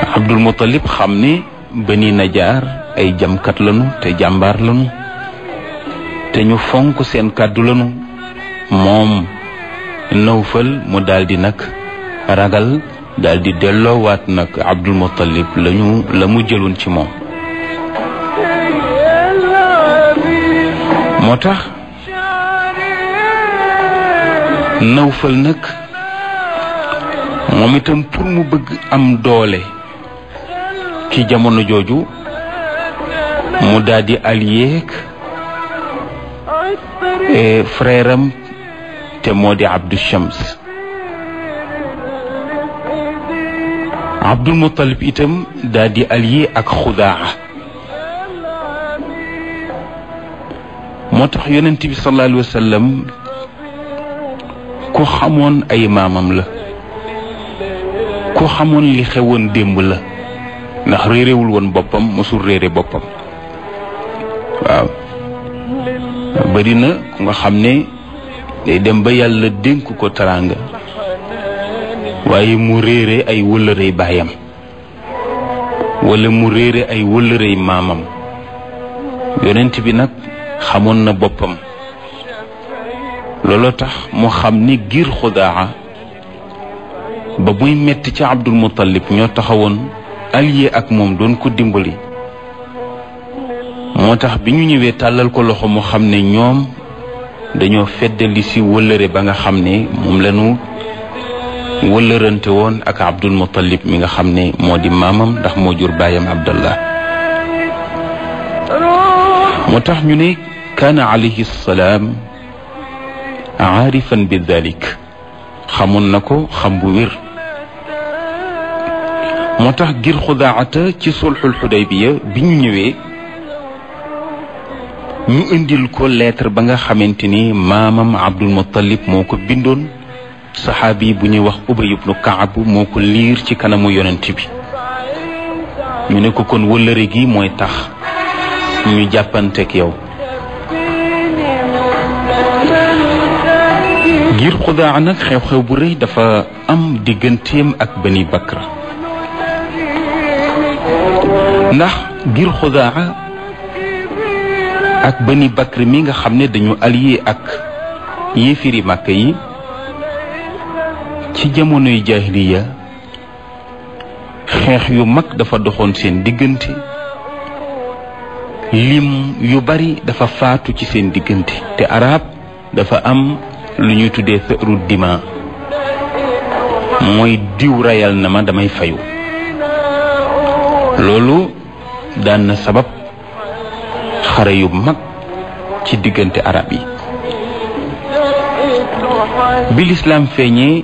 Abdul Muttalib xam ne Bani Najaar ay jamkat lanu te jàmbaar lanu te ñu fonk seen kàddu lanu moom Nawfal mu daldi nag ragal daldi delloowaat nag Abdul Muttalib lañu la mu jëloon ci moom moo tax Nawfal nag moom itam pour mu bëgg am doole ci jamono jooju mu daldi allié ak frère am te moo di Abdu Shams Abdul Muttalib itam daldi allié ak Xudaa moo tax yonent bi sallallahu alayhi wa sallam ku xamoon ay maamam la ku xamoon li xewoon démb la ndax réerewul woon boppam mosul réere boppam waaw bari na ku nga xam ne day dem ba yàlla dénk ko teraanga waaye mu réere ay wëllërey baayam wala mu réere ay wëllërey maamam yonent bi nag xamoon na boppam looloo tax mu xam ni giir xudaa ba muy metti ci Abdul Muttalib ñoo taxawoon allié ak moom doon ko dimbali moo tax bi ñu ñëwee tàllal ko loxo mu xam ne ñoom dañoo feddali si wëllëre ba nga xam ne moom lañu wëllërante woon ak Abdul Muttalib mi nga xam ne moo di maamam ndax moo jur baayam Abdallah moo tax ñu ne kaana alayhi salaam aarifan bi dalik xamoon na ko xam bu wér moo tax ngir xudaata ci sulxul xudaybiya bi ñu ñëwee ñu indil ko lettre ba nga xamante ni maamam Abdul Muttalib moo ko bindoon saxaabi bu ñuy wax Ubay ibnu Kaab moo ko liir ci kanamu yonent bi ñu ne ko kon wëllëre gi mooy tax ñu jàppanteeg yow ngir xudaa nag xew-xew bu rëy dafa am digganteem ak Bani Bakra ndax ngir xudaa ak Bani Bakr mi nga xam ne dañu allié ak yéefiri màkk yi ci jamonoy jaahiliya xeex yu mag dafa doxoon seen diggante lim yu bari dafa faatu ci seen diggante te arab dafa am lu ñuy tuddee sëru dima mooy diw rayal na ma damay fayu loolu daan na sabab xare yu mag ci diggante arab yi bi lislaam feeñee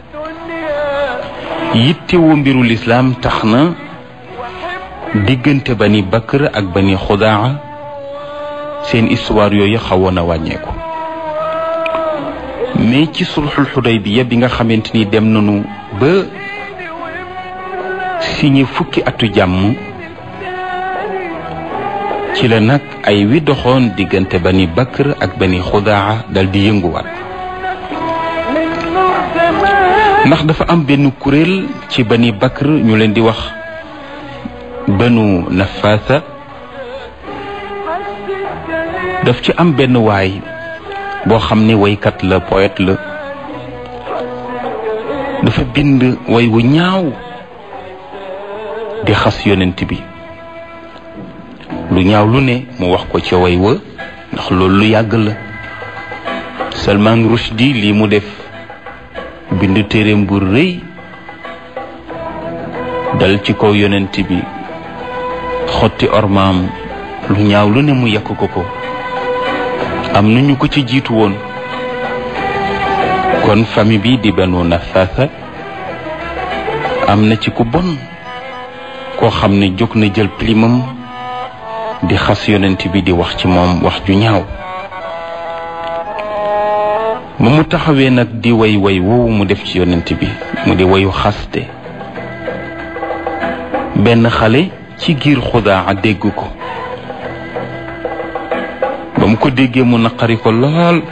yittewoo mbiru lislaam tax na diggante bani bakr ak bani xudaa seen histoire yooyu xawoon a wàññeeku mais ci sulxul xudaybiya bi nga xamante ni dem nañu ba signé fukki atu jàmm ci la nag ay wi doxoon diggante bani bakr ak bani xudaa dal di yënguwaat ndax dafa am benn kuréel ci bani bakr ñu leen di wax banu nafaasa daf ci am benn waay boo xam ne waykat la poète la dafa bind way wu ñaaw di xas yonent bi lu ñaaw lu ne mu wax ko ca way wa ndax loolu lu yàgg la Salman Rushdie lii mu def bind téereem bu rëy dal ci kaw yonent bi xotti ormaam lu ñaaw lu ne mu yàq ko ko am nañu ko ci jiitu woon kon famille bi di banu nafaasa am na ci ku bon koo xam ne jóg na jël plimam di xas yonent bi di wax ci moom wax ju ñaaw ba mu taxawee nag di way way woowu mu def ci yonent bi mu di wayu xaste benn xale ci giir xudaa dégg ko ba mu ko déggee mu naqari ko lool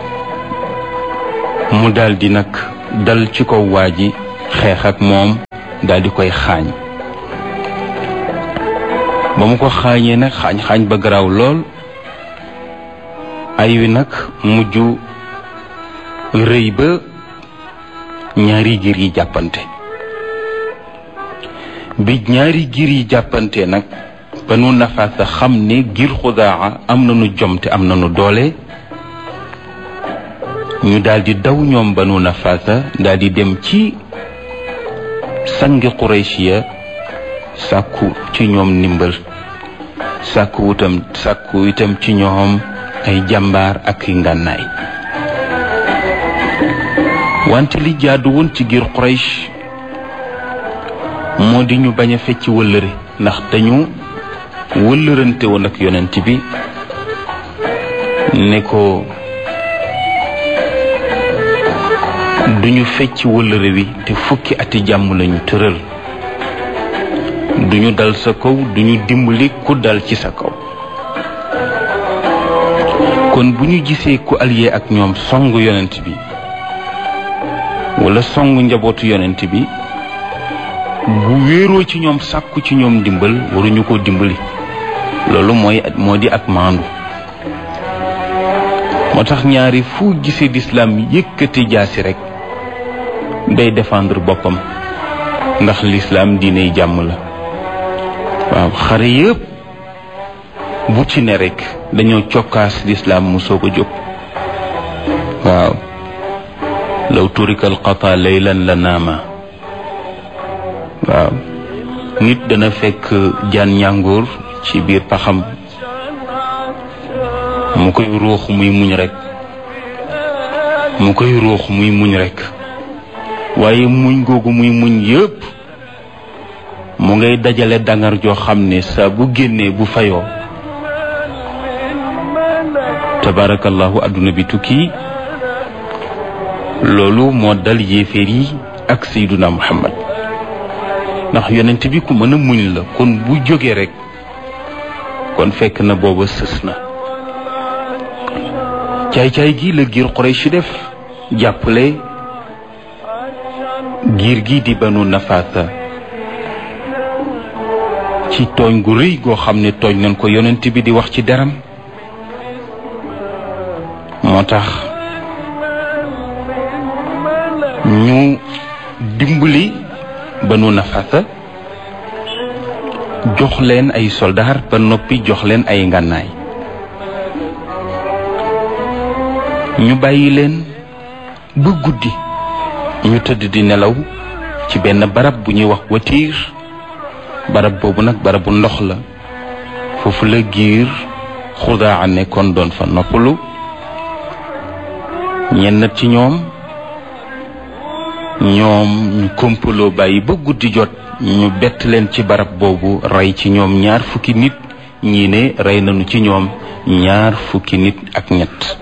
mu daldi nag dal ci kaw waa ji xeex ak moom daal di koy xaañ ba mu ko xaañee nag xaañ-xaañ ba garaaw lool ay wi nag mujj rëy ba ñaari giir yi jàppante bi ñaari giir yi jàppante nag banu nafaasa xam ne giir xudaa am nañu jom te am nañu doole ñu daldi daw ñoom banu nafaasa daldi dem ci sangi quraysh ya sàkku ci ñoom ndimbal sàkku itam sàkku itam ci ñoom ay jàmbaar ak i ngànnaay wante li jaadu woon ci giir quraysh moo di ñu bañ a fecc wëllëre ndax dañu wëllërante woon ak yonent bi ne ko duñu fecc wëllëre wi te fukki ati jàmm lañu tëral duñu dal sa kaw duñu dimbali ku dal ci sa kaw kon bu ñu gisee ku allié ak ñoom song yonent bi wala song njabootu yonent bi bu wéeroo ci ñoom sàkku ci ñoom dimbal waruñu ko dimbali loolu mooy moo di ak maandu moo tax ñaari fu gisee lislaam yëkkati jaasi rek day défendre boppam ndax lislaam diiney jàmm la waaw xare yëpp bu ci ne rek dañoo cokkaas lislaam mu soog a jóg waaw law turika alqata laylan la naama waaw nit dana fekk jaan ñàngoor ci biir paxam mu koy ruux muy muñ rek mu koy ruux muy muñ rek waaye muñ googu muy muñ yépp mu ngay dajale dangar joo xam ne saa bu génnee bu fayoo tabarakallahu adduna bi tukki loolu moo dal yéeféer yi ak sayduna muhammad ndax yonent bi ku mën a muñ la kon bu jógee rek kon fekk na booba sës na caay-caay gi la giir Quraysh def jàppale giir gi di banu nafaasa ci tooñ gu rëy goo xam ne tooñ nañ ko yonent bi di wax ci deram moo tax ñu dimbali banu nafaasa jox leen ay soldaar ba noppi jox leen ay ngànnaay ñu bàyyi leen ba guddi ñu tëdd di nelaw ci benn barab bu ñuy wax watiir barab boobu nag barabu ndox la foofu la giir xudaa nekkoon doon fa noppalu ñenn ci ñoom ñoom ñu kompaloo bàyyi ba guddi jot ñu bett leen ci barab boobu rey ci ñoom ñaar fukki nit ñii ne rey nañu ci ñoom ñaar fukki nit ak ñett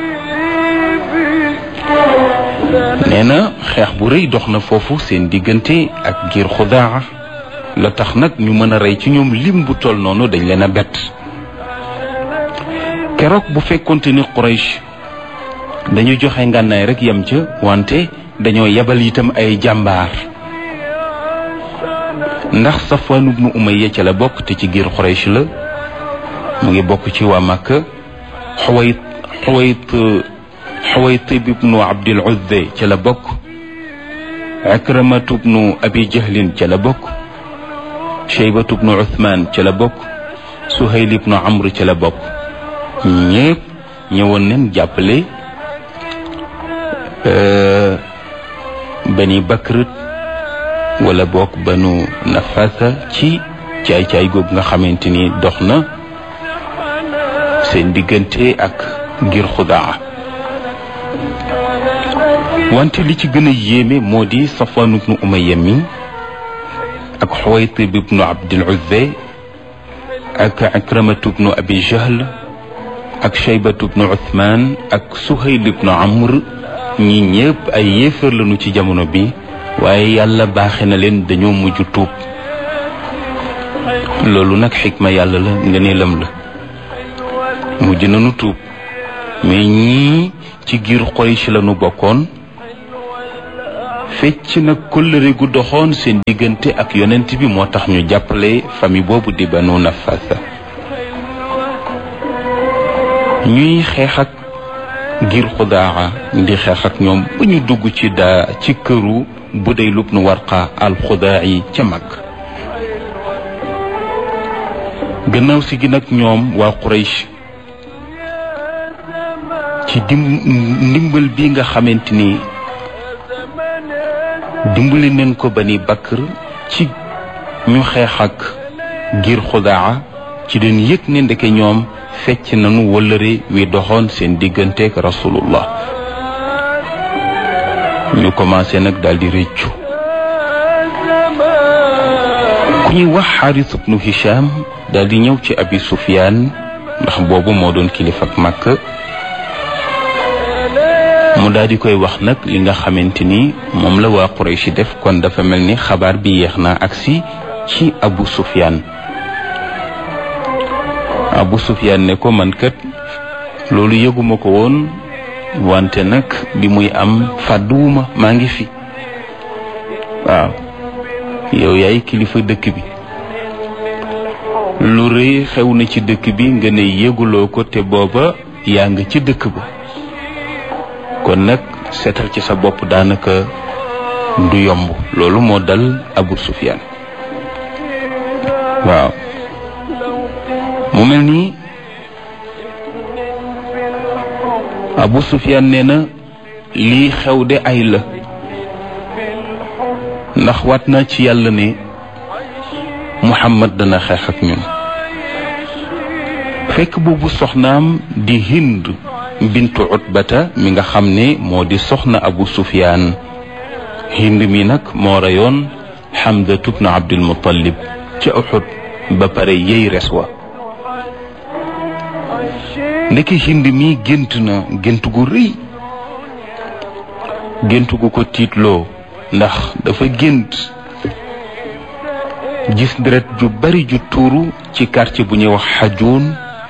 nee na xeex bu rëy dox na foofu seen diggante ak giir xudaa la tax nag ñu mën a rey ci ñoom lim bu toll noonu dañ leen a bett keroog bu fekkonte ni Quraysh dañu joxe ngànnaay rek yem ca wante dañoo yebal itam ay jàmbaar ndax Safwan ibnu Umayya ca la bokk te ci giir Quraysh la mu ngi bokk ci waa Makka Xuwayt Xuwayt Xuwaytib ibnu Abdil Uzza ca la bokk Akramatu ibnu Abi Jahlin ca la bokk Shaybatu ibnu Uthman ca la bokk Suhayl ibnu Amr ca la bokk ñépp ñëwoon nañ jàppale bani Bakr wala bokk banu Nafasa ci caay-caay googu nga xamante ni dox na seen diggante ak ngir xudaa wante li ci gën a yéeme moo di Safwan ibnu Umayya mi ak Xuwaytib ibnu Abdil Uzza ak Akramatu ibnu Abi Jahl ak Shaybatu ibnu Uthman ak Suhayl ibnu Amr ñi ñëpp ay yéefar lañu ci jamono bi waaye yàlla baaxe na leen dañoo mujj tuub loolu nag xikma yàlla la ngëneelam la mujj nañu tuub mais ñii ci giir Quraysh lañu bokkoon fecc nag kóllëre gu doxoon seen diggante ak yonent bi moo tax ñu jàppale famille boobu di banu nafasa ñuy xeex ak ngir xudaaxa di xeex ak ñoom ba ñu dugg ci daa ci këru bu day lub nu warqa al xudaa yi ca mag gannaaw si gi nag ñoom waa Quraysh ci dim ndimbal bi nga xamante ni dimbali neen ko bani Bakr ci ñu xeex ak ngir xudaa ci den yëg ne ndeke ñoom fecc nañu wëllëre wi doxoon seen digganteek rasulullah ñu commencé nag daldi rëccu ku ñuy wax xaaris ibnu hisham daldi ñëw ci abi sufyaan ndax boobu moo doon kilifa ak màkk mu daldi koy wax nag li nga xamante ni moom la waa quraysh def kon dafa mel ni xabaar bi yeex na agsi ci abu sufyaan abu sufyaan ne ko man kat loolu yëguma ko woon wante nag bi muy am fàdduwuma maa ngi fi waaw yow yaay kilifa dëkk bi lu rëy xew na ci dëkk bi nga ne yëguloo ko te booba yaa nga ci dëkk ba kon nag seetal ci sa bopp daanaka du yomb loolu moo dal abu sufyaan waaw mu mel nii abu sufyaan nee na lii xew de ay la ndax waat naa ci yàlla ne muhammad dana xeex ak ñun fekk boobu soxnaam di hind bintu utbata mi nga xam ne moo di soxna abu sufyaan hind mi nag moo reyoon xamdatu bnu abdul muttalib ca uxud ba pare yey res wa ndeke hind mi gént na gént gu rëy gént gu ko tiitloo ndax dafa gént gis deret ju bari ju tuuru ci quartier bu ñuy wax xajuun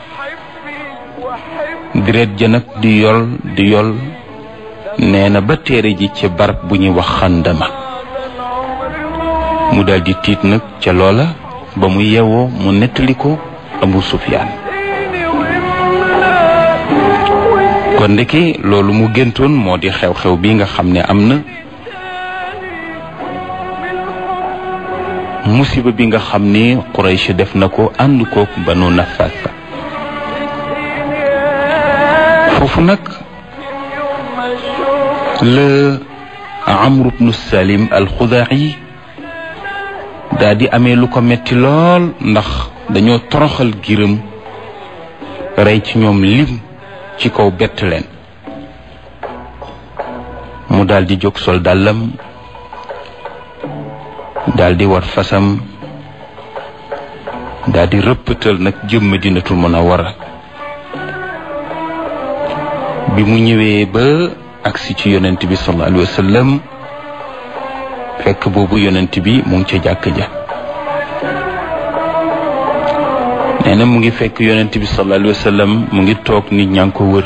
deret ja nag di yol di yol nee na ba téere ji ci barab bu ñuy wax xandama mu daldi tiit nag ca loola ba mu yewoo mu nettali ko abu sufyaan kon ndeke loolu mu géntoon moo di xew-xew bi nga xam ne am na musiba bi nga xam ne Quraysh def na ko ànd kook banu Nafasa foofu nag la Amru bnu Salim al-Xudaa'i daa di amee lu ko metti lool ndax dañoo toroxal giram rey ci ñoom lim ci kaw bett leen mu daldi jóg sol dàllam daldi war fasam daldi rëppatal nag jëm Madinatul Munawwara bi mu ñëwee ba agsi ci yonent bi sallallahu alayhi wa sallam fekk boobu yonent bi mu ngi ca jàkk ja nee na mu ngi fekk yonent bi sallallahu alayhi wa sallam mu ngi toog nit ñaa ngi ko wër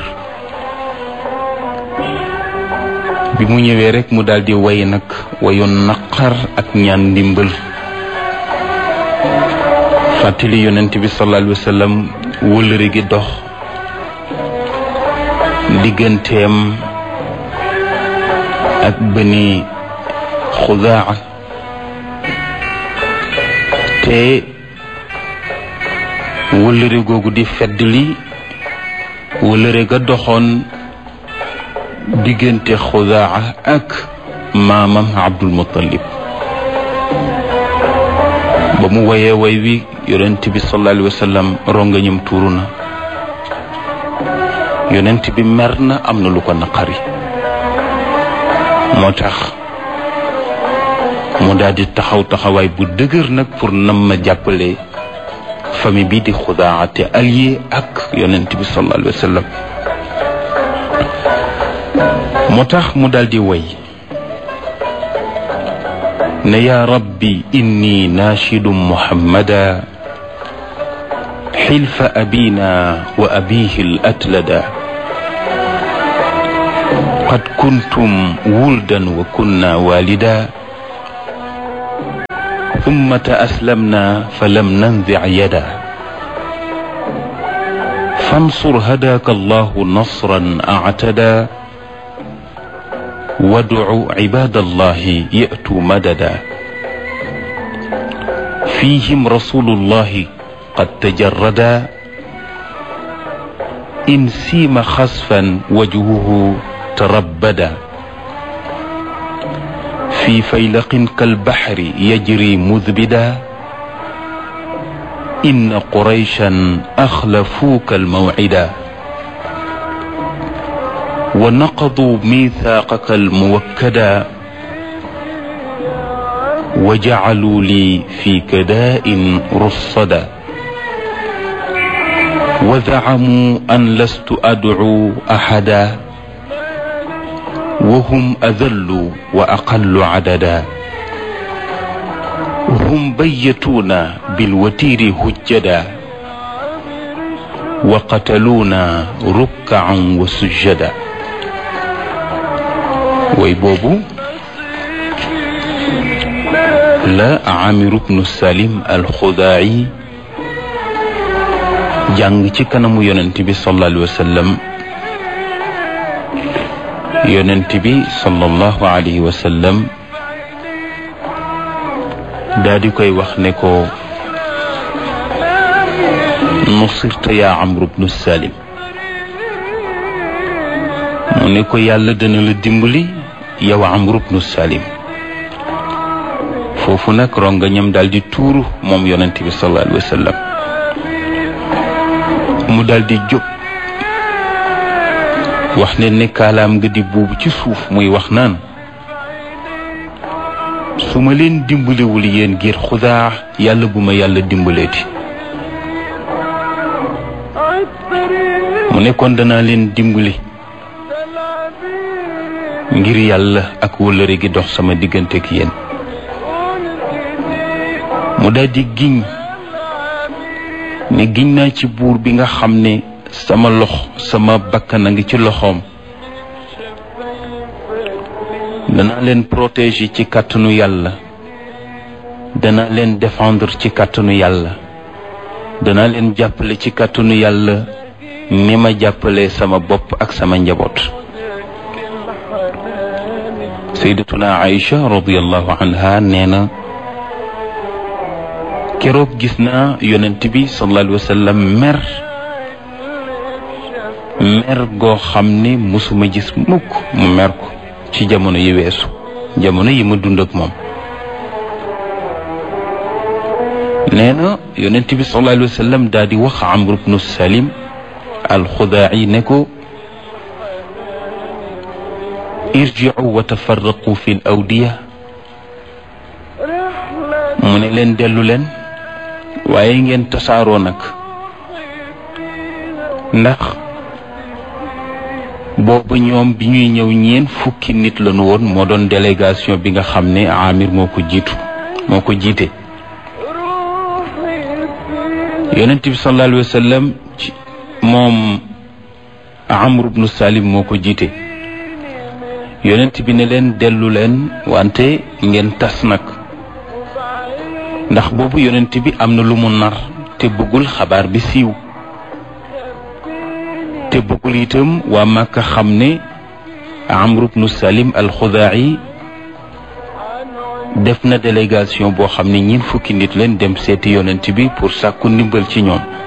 bi mu ñëwee rek mu daldi way nag wayu naqar ak ñaan ndimbal fàttali yonent bi sallallahu alayhi wa sallam wëllëre gi dox digganteem ak bani xudaa te wëllëre googu di fedd li wëllëre ga doxoon diggante xudaa ak maamam abdul muttalib ba mu woyee way wi yonent bi sallallahu alayhi wa sallam rongañam tuuru na yonent bi mer na am na lu ko naqari moo tax mu daal di taxaw taxawaay bu dëgër nag pour nam ma jàppale famille bi di xudaa te allié ak yonent bi sallallahu alayhi wa sallam moo tax mu daal di woy ne yaa rabbi inni naashidu muhammada xilfa abina wa abihi al atlada قد كنتم ولدا وكنا والدا ثم تأسلمنا فلم ننزع يدا فانصر هداك الله نصرا أعتدى وادع عباد الله يأتوا مددا فيهم رسول الله قد تجردا إن سيم خسفا وجهه تربدا في فيلق كالبحر يجري مذبدا إن قريشا أخلفوك الموعدا ونقضوا ميثاقك الموكدا وجعلوا لي في كداء رصدا وزعموا أن لست أدعو أحدا وهم أذل وأقل عددا هم بيتونا بالوتير هجدا وقتلونا ركعا وسجدا ويبوبو لا عامر بن السالم الخداعي jàng ci kanamu yonent bi sallallahu alayhi wa sallam yonent bi sallallahu alayhi wa sallam daa di koy wax ne ko nusirta yaa amru bnu salim mu ne ko yàlla dana la dimbali yow amru bnu salim foofu nag rongañam daal di tuuru moom yonent bi sallallahu alayhi wa sallam mu daldi jóg wax ne ne kaalaam nga di buubu ci suuf muy wax naan su ma leen dimbalewul yéen ngir xudaa yàlla bu ma yàlla dimbaleeti mu ne kon danaa leen dimbali ngir yàlla ak wëllëre gi dox sama diggante ak yéen mu daldi giñ ne giñ naa ci buur bi nga xam ne sama lox sama bakkan a ngi ci loxoom danaa leen protéger ci kàttanu yàlla danaa leen défendre ci kàttanu yàlla danaa leen jàppale ci kàttanu yàlla ni ma jàppale sama bopp ak sama njaboot sayyidatuna Aïcha radiyallahu anha nee na keroog gis naa yonent bi sallallahu alayhi wa sallam mer mer goo xam ne musuma gis mukk mu mer ko ci jamono yi weesu jamono yi ma dund ak moom nee na yonent bi sallallahu alayhi wa sallam daal di wax amr ibnu salim alxudaa'i ne ko irji'u wa tafarraqu fi l awdiya mu ne leen dellu leen waaye ngeen tasaaroo nag ndax boobu ñoom bi ñuy ñëw ñeen fukki nit lañu woon moo doon délégation bi nga xam ne Amir moo ko jiitu moo ko jiite yonent bi sallallahu alayhi wa sallam ci moom Amr ibnu Salim moo ko jiite yonent bi ne leen dellu leen wante ngeen tas nag ndax boobu yonent bi am na lu mu nar te bëggul xabaar bi siiw te bëggul itam waa Màkka xam ne Amr ibnu Salim al-Xudaa'i def na délégation boo xam ne ñiin fukki nit leen dem seeti yonent bi pour sàkku ndimbal ci ñoom